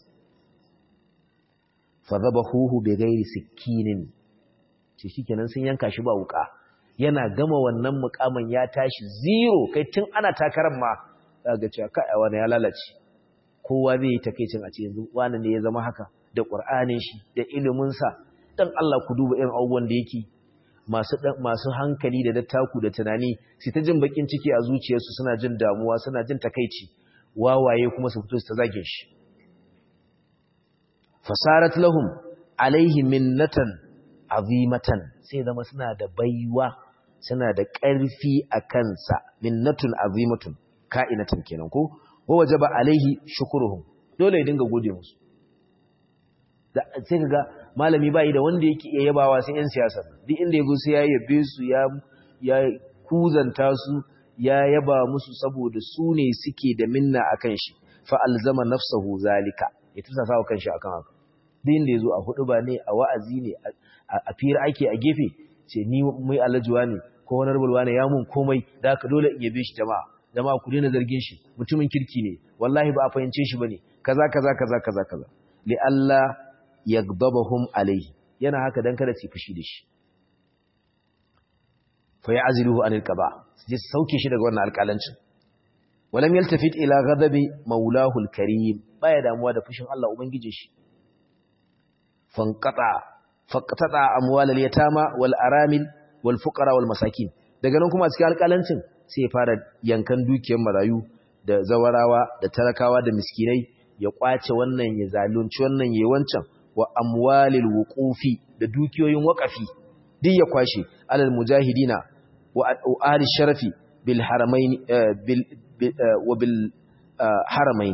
fa dhabahuhu bi ghairi sikinin ce shikenan sun yanka shi ba wuka yana gama wannan mukamin ya tashi zero kai tun ana takarar ma za ga cewa kai wani ya lalace kowa zai yi takeicin a ce yanzu wani ne ya zama haka da ƙur'anin shi da iliminsa dan Allah ku duba irin abubuwan da yake masu masu hankali da dattaku da tunani su ta jin bakin ciki a zuciyarsu suna jin damuwa suna jin takeici wawaye kuma su fito su ta zage shi fasarat lahum alaihi minnatan azimatan sai zama suna da baiwa suna da ƙarfi a kansa minnatun azimatun ka'inatan kenan ko wa wajaba alaihi shukruhum dole ya dinga gode musu sai kaga malami bai da wanda yake iya yabawa sai yan siyasa duk inda yago sai ya yabe su ya ya kuzanta su ya yaba musu saboda su ne suke da minna akan shi fa alzama nafsahu zalika ya tusa sawa kanshi akan haka duk inda yazo a hudu ba ne a wa'azi ne a fira ake a gefe ce ni mai alajuwa ne ko wani rubulwa ne ya mun komai da haka dole in yabe shi jama'a jama'a ku daina zargin shi mutumin kirki ne wallahi ba a fahimce shi bane kaza kaza kaza kaza kaza li Allah yagdabahum alayhi yana haka dan kada su fushi da shi fa ya'ziluhu anil qaba sai sauke shi daga wannan alƙalancin walam yaltafit ila ghadabi maulahu alkarim baya damuwa da fushin Allah ubangije shi fanqata faqata amwal alyatama wal aramil wal fuqara wal masakin daga nan kuma cikin alƙalancin sai ya fara yankan dukiyar marayu da zawarawa da talakawa da miskinai ya kwace wannan ya zalunci wannan ya wancan wa amwalil wuqufi da dukiyoyin waqafi duk ya kwashe alal mujahidina wa ahli sharafi bil haramain bil wa bil haramain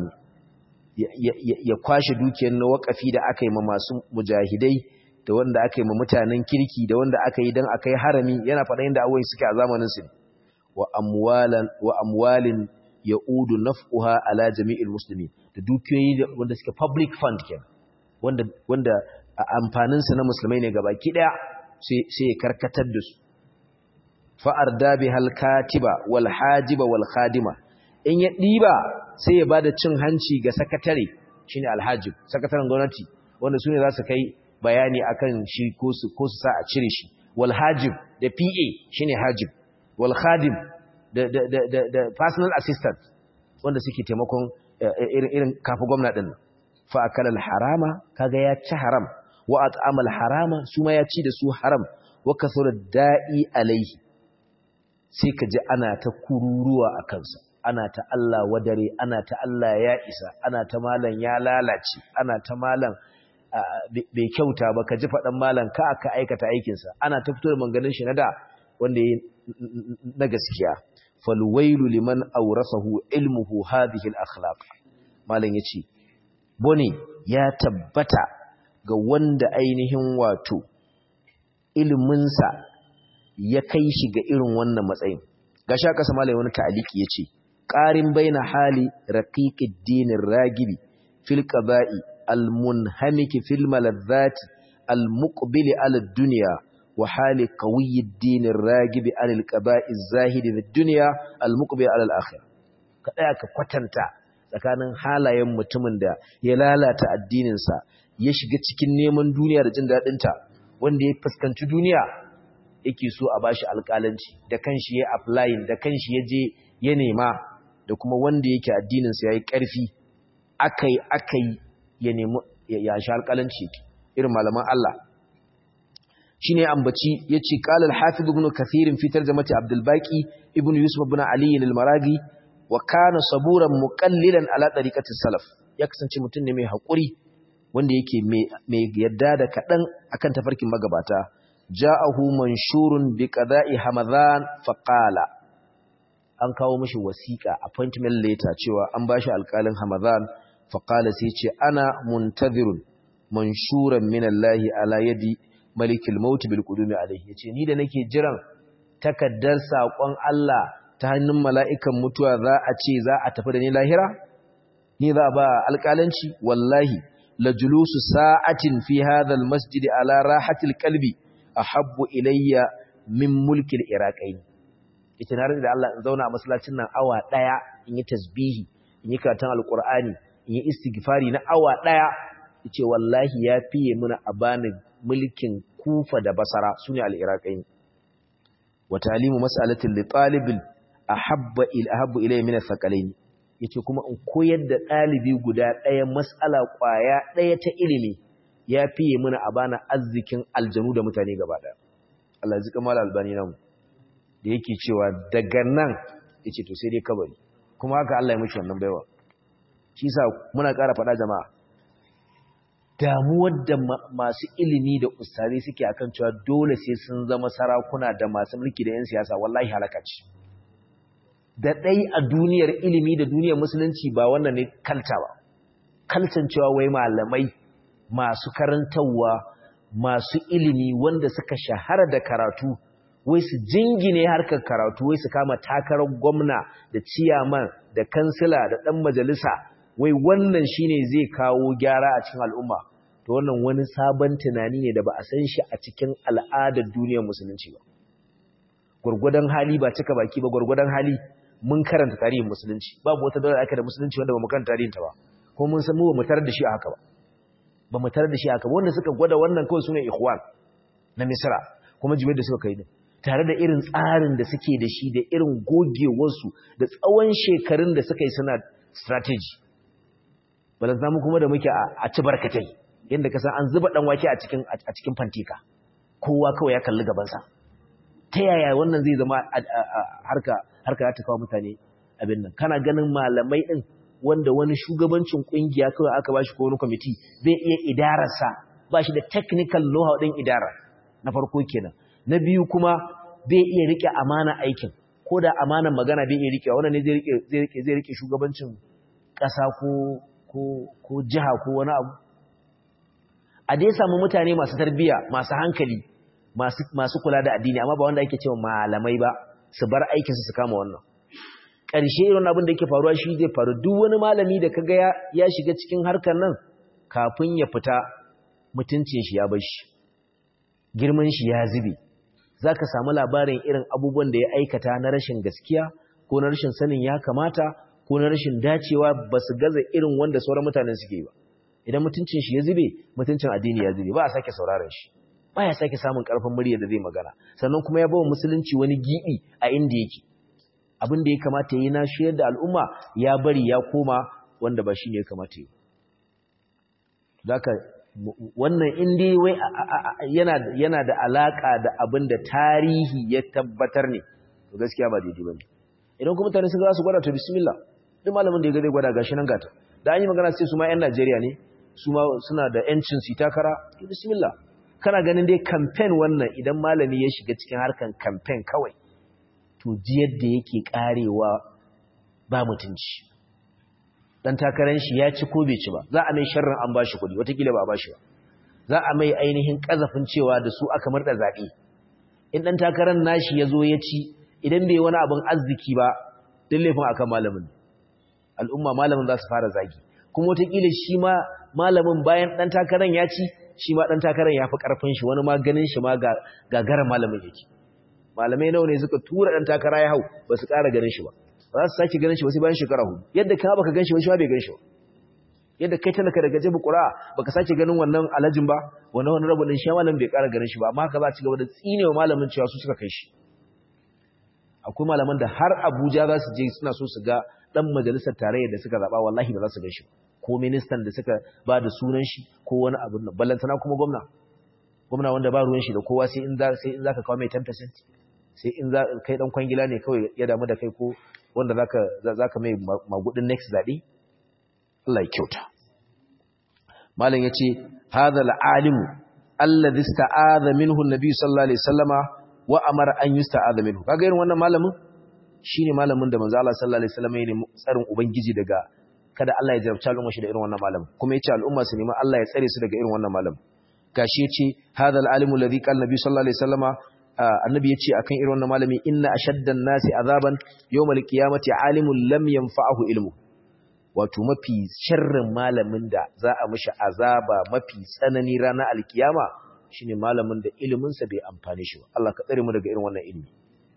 ya kwashe dukiyar na waqafi da aka yi ma masu mujahidai da wanda aka yi ma mutanen kirki da wanda aka yi dan akai harami yana faɗa inda awai suke a zamanin su wa amwalan wa amwalin ya'udu naf'uha ala jami'il muslimin da dukiyoyi wanda suke public fund kenan wanda wanda amfanin su na musulmai ne gabaki daya sai sai karkatar da su fa arda bihal katiba wal hajiba wal khadima in ya diba sai ya bada cin hanci ga sakatare shine alhajib sakataren gwamnati wanda sune za su kai bayani akan shi ko su ko su sa a cire shi wal hajib da PA shine hajib wal khadim da da da da personal assistant wanda suke taimakon irin irin kafa gwamnati din fa akala al harama kaga ya ci haram wa at'ama al harama su ma ya ci da su haram wa kasura da'i alaihi sai ka ji ana ta kururuwa a kansa ana ta Allah wadare ana ta Allah ya isa ana ta malan ya lalace ana ta malan bai kyauta ba ka ji faɗan malan ka aka aikata aikinsa ana ta fito da manganin shi na da wanda ya na gaskiya falwailu liman aurasahu ilmuhu hadhihi al-akhlaq malan yace bone ya tabbata ga wanda ainihin wato iliminsa ya kai shi ga irin wannan matsayin gashi aka sama wani ta'aliki yace qarin baina hali raqiqid dinir ragibi fil qaba'i almunhamiki fil maladzati almuqbili ala dunya wa hali qawiyyid dinir ragibi anil qaba'i zahidi fid dunya almuqbili ala al-akhirah kada ka kwatanta tsakanin halayen mutumin da ya lalata addininsa ya shiga cikin neman duniya da jin dadinta wanda ya fuskanci duniya yake so a bashi alƙalanci da kanshi ya applying da kanshi ya je ya nema da kuma wanda yake addinin sa yayi ƙarfi akai akai ya nemi ya shi alƙalanci irin malaman Allah shine ambaci yace qala al-hafiz ibn kathir fi tarjamati abdul baqi ibn yusuf ibn ali al-maragi wa kana saburan muqallilan ala tariqati salaf ya kasance mutum ne mai hakuri wanda yake mai yadda da kadan akan tafarkin magabata ja'ahu manshurun bi qada'i hamadan fa qala an kawo mishi wasiqa appointment letter cewa an bashi alƙalin hamadan fa qala sai ce ana muntazirun manshuran min Allah ala yadi malikil maut bil qudumi alayhi yace ni da nake jiran takaddar sakon Allah ta hannun mala'ikan mutuwa za a ce za a tafi da ni lahira ni za ba alƙalanci wallahi la julusu sa'atin fi hadha al masjid ala rahatil qalbi ahabbu ilayya min mulkil iraqain ita na da Allah in zauna a masallacin nan awa daya in yi tasbihi in yi karatun alqur'ani in yi istighfari na awa daya yace wallahi ya fiye muna a bani mulkin kufa da basara sune al-iraqain wa talimu mas'alatin li talibil ahabba il ahabbu ilayya min athqalain yace kuma in koyar da dalibi guda daya mas'ala kwaya daya ta ilimi ya fiye muna a bana arzikin aljanu da mutane gaba daya Allah zika mal albani nan da yake cewa daga nan yace to sai dai kabari kuma haka Allah ya mishi wannan baiwa shi sa muna ƙara faɗa jama'a damuwar da masu ilimi da ustari suke akan cewa dole sai sun zama sarakuna da masu mulki da 'yan siyasa wallahi halaka ce da ɗai a duniyar ilimi da duniyar musulunci ba wannan ne kalta ba kaltan cewa wai malamai masu karantarwa masu ilimi wanda suka shahara da karatu wai su jingine harkar karatu wai su kama takarar gwamna da ciyaman da kansila da ɗan majalisa wai wannan shine zai kawo gyara a cikin al'umma to wannan wani sabon tunani ne da ba a san shi a cikin al'adar duniyar musulunci ba gurgudan hali ba cika baki ba gurgudan hali mun karanta tarihin musulunci babu wata daula aka da musulunci wanda ba mu karanta tarihin ta ba ko mun san mu ba mu tarar da shi a haka ba ba mu tarar da shi a haka ba wanda suka gwada wannan kawai sune ikhwan na misra kuma jibe da suka kai din tare da irin tsarin da suke da shi da irin gogewarsu da tsawon shekarun da suka yi suna strategy balanta mu kuma da muke a ci barkatai yadda ka san an zuba dan wake a cikin a cikin fantika kowa kawai ya kalli gabansa ta yaya wannan zai zama harka harka ta kawo mutane abin nan kana ganin malamai din wanda wani shugabancin kungiya kawai aka bashi ko wani committee zai iya idararsa ba shi da technical know-how din idara na farko kenan na biyu kuma bai iya rike amana aikin ko da amanan magana bai iya rike wannan ne zai rike zai rike zai rike shugabancin ƙasa ko ko ko jiha ko wani abu a dai samu mutane masu tarbiya masu hankali masu masu kula da addini amma ba wanda ake cewa malamai ba su bar aikin su su kama wannan ƙarshe irin abin da yake faruwa shi zai faru duk wani malami da kaga ya ya shiga cikin harkar nan kafin ya fita mutuncin shi ya bar shi girman shi ya zube zaka samu labarin irin abubuwan da ya aikata na rashin gaskiya ko na rashin sanin ya kamata ko na rashin dacewa ba su gaza irin wanda sauran mutanen suke ba idan mutuncin shi ya zube mutuncin addini ya zube ba a sake sauraron shi ba ya sake samun karfin murya da zai magana sannan kuma ya bawa musulunci wani gibi a inda yake abin da ya kamata yi na shiyar da al'umma ya bari ya koma wanda ba shi ne ya kamata yi zaka wannan indai wai yana da alaka da abin da tarihi ya tabbatar ne to gaskiya ba daidai bane idan kuma mutane sun ga su gwada to bismillah duk malamin da ya ga zai gwada gashi nan gata da an yi magana sai su ma yan Najeriya ne su ma suna da yancin su takara to bismillah kana ganin dai campaign wannan idan malami ya shiga cikin harkan campaign kawai to ji yadda yake karewa ba mutunci dan takaran shi ya ci ko bai ci ba za a mai sharrin an bashi kuɗi watakila ba a bashi ba za a mai ainihin kazafin cewa da su aka murda zaɓe in dan takaran nashi ya zo ya ci idan bai wani abin arziki ba duk laifin akan malamin al'umma malamin za su fara zagi kuma watakila shi ma malamin bayan dan takaran ya ci shi ma dan takaran ya fi karfin shi wani ma ganin shi ma gagara malamin yake malamai nawa ne suka tura dan takara ya hau ba su ƙara ganin shi ba ba za su sake ganin shi ba sai bayan shekara hudu yadda ka baka gan shi ba shi ma bai gan shi ba yadda kai talaka daga jebu ƙura baka sake ganin wannan alajin ba wannan wani rabu din shi malamin bai ƙara ganin shi ba amma haka za ci gaba da tsinewa malamin cewa su suka kai shi akwai malaman da har Abuja za su je suna so su ga dan majalisar tarayya da suka zaba wallahi ba za su ga shi ko ministan da suka ba da sunan shi ko wani abu nan ballantana kuma gwamna gwamna wanda ba ruwan shi da kowa sai in za sai in zaka kawo mai 10% sai in za kai dan kwangila ne kawai ya damu da kai ko wanda zaka zaka mai magudin next zabe Allah ya kyauta malam yace hadha al-alimu alladhi ista'adha minhu an-nabi sallallahu alaihi wasallama wa amara an yusta'adha minhu kaga irin wannan malamin shine malamin da manzo Allah sallallahu alaihi wasallama ne tsarin ubangiji daga kada Allah ya jarabta al'umma shi da irin wannan malamin kuma yace al'umma su nemi Allah ya tsare su daga irin wannan malamin gashi yace hadha al-alimu alladhi qala nabi sallallahu alaihi wasallama annabi yace akan irin wannan malami inna ashaddan nasi azaban yawmal qiyamati alimun lam yanfa'ahu ilmu wato mafi sharrin malamin da za a mishi azaba mafi tsanani ranar alkiyama shine malamin da ilimin sa bai amfane shi ba Allah ka tsare mu daga irin wannan ilimi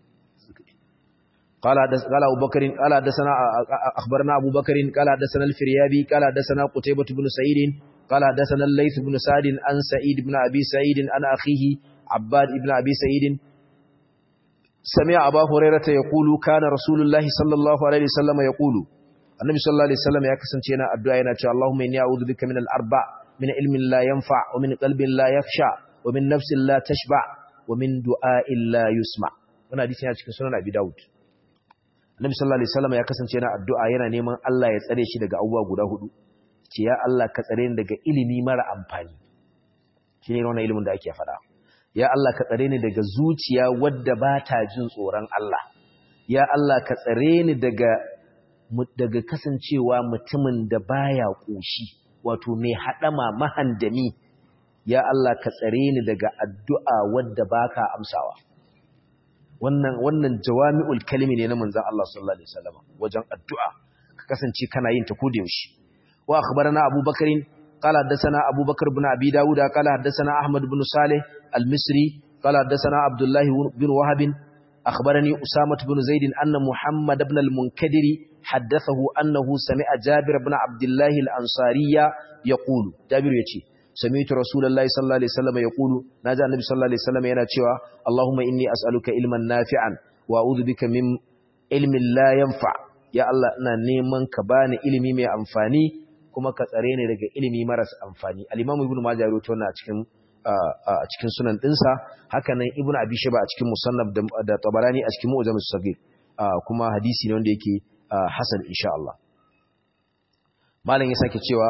قال قال ابو بكر قال حدثنا اخبرنا ابو بكر قال حدثنا الفريابي قال حدثنا قتيبة بن سعيد قال حدثنا الليث بن سعد عن سعيد بن ابي سعيد عن اخيه عباد بن ابي سعيد سمع ابا هريره يقول كان رسول الله صلى الله عليه وسلم يقول النبي صلى الله عليه وسلم ya kasance yana addu'a yana cewa Allahumma inni a'udhu bika min al-arba min ilmin la yanfa wa min qalbin la yakhsha wa min nafsin la tashba wa min du'a'in la yusma wannan hadisi yana cikin sunan Abi Dawud Annabi sallallahu alaihi wasallam ya kasance yana addu'a yana neman Allah ya tsare shi daga abubuwa guda hudu ce ya Allah ka tsare ni daga ilimi mara amfani shine wannan ilimin da ake faɗa ya Allah ka tsare ni daga zuciya wadda ba ta jin tsoron Allah ya Allah ka tsare ni daga daga kasancewa mutumin da baya koshi wato mai hadama mahandami ya Allah ka tsare ni daga addu'a wadda baka amsawa wannan wannan jawami'ul kalimi ne na manzon Allah sallallahu alaihi wasallam wajen addu'a ka kasance kana yin ta koda yaushe wa akhbarana abubakarin قال حدثنا أبو بكر بن أبي داود قال حدثنا أحمد بن صالح المصري قال حدثنا عبد الله بن وهب أخبرني أسامة بن زيد أن محمد بن المنكدر حدثه أنه سمع جابر بن عبد الله الأنصاري يقول جابر يتي سمعت رسول الله صلى الله عليه وسلم يقول ناجى النبي صلى الله عليه وسلم يناتشوا اللهم إني أسألك علما نافعا وأعوذ بك من علم لا ينفع يا الله أنا نيمان كباني علمي مي أنفاني kuma ka tsare ne daga ilimi maras amfani al-Imam Ibn Majah ya rawaito wannan a cikin a cikin sunan dinsa haka nan Ibn Abi Shayba a cikin Musannaf da Tabarani a cikin Mu'jam as-Saghir kuma hadisi ne wanda yake hasan insha Allah malam ya sake cewa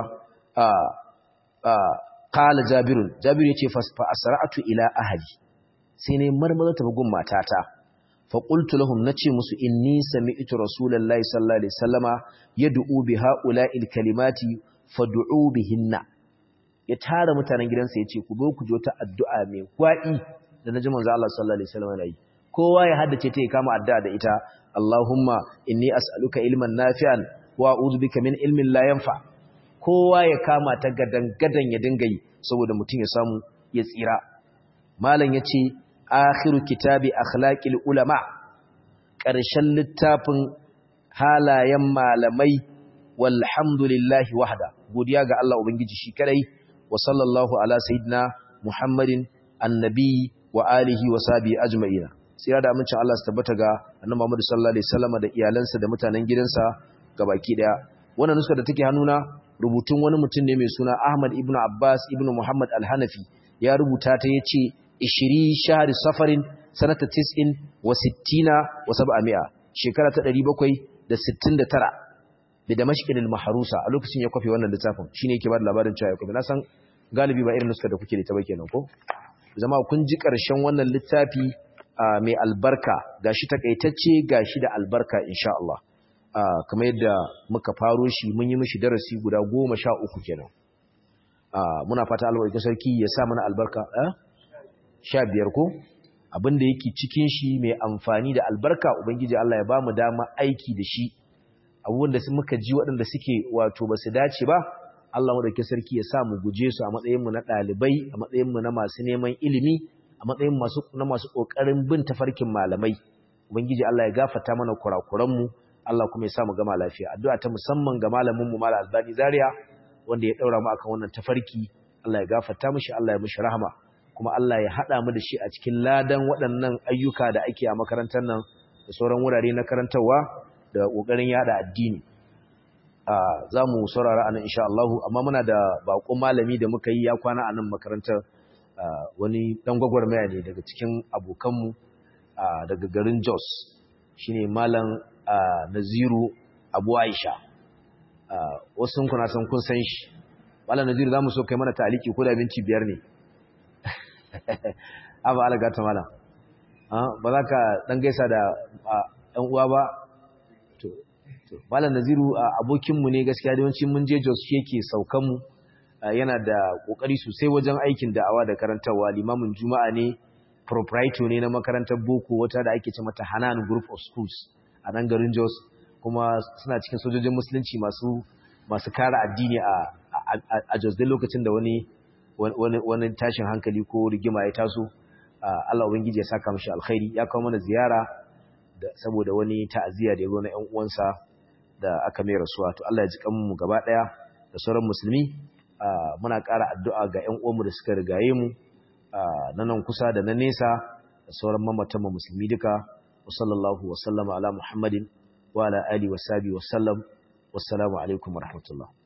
qala Jabirun Jabir yace fa asra'tu ila ahli sai ne marmaza ta bugun matata fa qultu lahum nace musu inni sami'tu rasulullahi sallallahu alaihi wasallama yad'u bi ha'ula'il kalimati fad'u bihinna ya tara mutanen gidansa yace ku zo ku jo ta addu'a mai gwadi da naji manzo Allah sallallahu alaihi wasallama nayi kowa ya haddace ta ya kama addu'a da ita Allahumma inni as'aluka ilman nafi'an wa a'udhu bika min ilmin la yanfa kowa ya kama ta gadan gadan ya dinga yi saboda mutum ya samu ya tsira malam yace akhiru kitabi akhlaqil ulama ƙarshen littafin halayen malamai walhamdulillahi wahda godiya ga Allah ubangiji shi kadai wa sallallahu ala sayyidina muhammadin annabi wa alihi wa sahbihi ajma'ina sai da amincin Allah su tabbata ga annabi Muhammad sallallahu alaihi wasallam da iyalansa da mutanen gidansa gabaki daya wannan nuska da take hannuna rubutun wani mutum ne mai suna Ahmad ibn Abbas ibn Muhammad al-Hanafi ya rubuta ta yace 20 shahri safarin sanata 90 wa 60 wa 700 shekara ta 769 da Damashqin al-Mahrusa a lokacin ya kwafe wannan littafin shine yake ba da labarin cewa ya kwafe na san galibi ba irin nuska da kuke da ta ba kenan ko zama kun ji karshen wannan littafi mai albarka gashi takaitacce gashi da albarka insha Allah kamar yadda muka faro shi mun yi mishi darasi guda goma sha uku kenan muna fata albarka sarki ya sa mana albarka sha biyar ko abinda yake cikin shi mai amfani da albarka ubangiji Allah ya ba mu dama aiki da shi abubuwan da muka ji waɗanda suke wato ba su dace ba Allah madaukakin sarki ya sa mu guje su a matsayinmu na ɗalibai a matsayinmu na masu neman ilimi a matsayin masu na masu kokarin bin tafarkin malamai ubangiji Allah ya gafarta mana kurakuran mu Allah kuma ya sa mu gama lafiya addu'a ta musamman ga malamin mu Malam Albani Zaria wanda ya daura mu akan wannan tafarki Allah ya gafarta mishi Allah ya mishi rahama kuma Allah ya hada mu da shi a cikin ladan waɗannan ayyuka da ake a makarantar nan da sauran wurare na karantarwa da kokarin yada addini za mu saurara anan insha Allah amma muna da bakon malami da muka yi ya kwana a nan makarantar wani dan gwagwarmaya ne daga cikin abokanmu daga garin Jos shine malam Naziru Abu Aisha wasu kuna san kun san shi malam Naziru zamu so kai mana taliki ko da minti biyar ne aba alaga ta malam ba za ka dan gaisa da ɗan uwa ba to malam Naziru abokinmu ne gaskiya da yawancin mun je Jos shi yake saukan mu yana da kokari sosai wajen aikin da'awa da karantarwa limamin juma'a ne proprietor ne na makarantar boko wata da ake ce mata Hanan Group of Schools a nan garin Jos kuma suna cikin sojojin musulunci masu masu kare addini a a Jos da lokacin da wani wani wani tashin hankali ko rigima ya taso Allah ubangiji ya saka mishi alkhairi ya kawo mana ziyara da saboda wani ta'aziyya da ya zo na ƴan uwansa da aka mai rasuwa to Allah ya ji kanmu gaba daya da sauran musulmi muna ƙara addu'a ga ƴan uwanmu da suka rigaye mu na nan kusa da na nesa da sauran mamatan musulmi duka wa sallallahu wa sallama ala muhammadin wa ala ali wa sahbihi wa sallam wassalamu alaikum wa rahmatullah